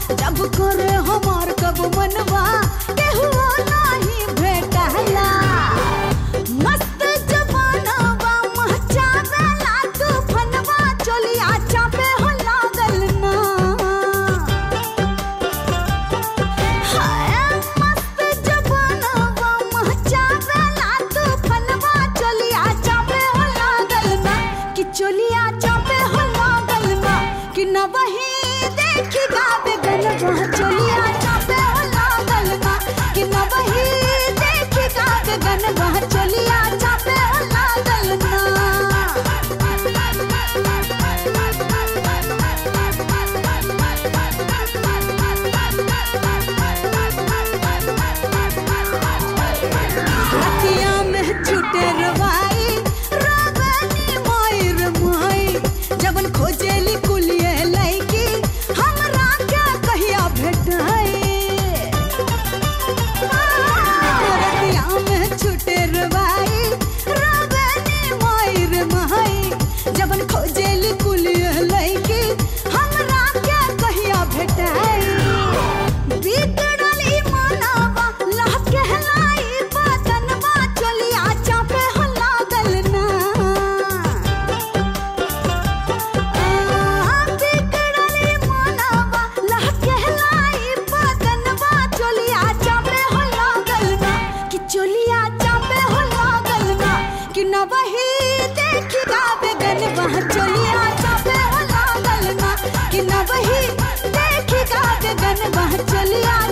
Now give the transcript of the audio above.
जब करे हमार कब मनवा केहू नाही भेटला मस्त जवानवा महचावेला तूफनवा चलिया चापे हो लागल ना हाय मस्त जवानवा महचावेला तूफनवा चलिया चापे हो लागल ना कि चलिया चापे हो लागल ना कि न वही देखी गावे गनवा चलिया चापे हो लागल ना कि न वही देखी गावे गनवा चलिया चापे हो लागल ना रतिया में छूटे रवाई रावनी मायर माई जबन खोजेली कुलिए लैकी हमरा क्या कहिया भेटाई रतिया में छूटे रवाई रावनी मायर माई जबन खोजेली कुलिए लैकी हमरा क्या कहिया भेटाई बिगड़ल ई मानवा लह कहलाई बदनवा चलिया चापे हो लागल ना आ, बिगड़ल ई मानवा लह कहलाई बदनवा चलिया चापे हो लागल ना कि चलिया चापे हो लागल ना कि न वही देखी गावे गनवा चलिया चापे हो लागल ना कि न वही देखी गावे गनवा चलिया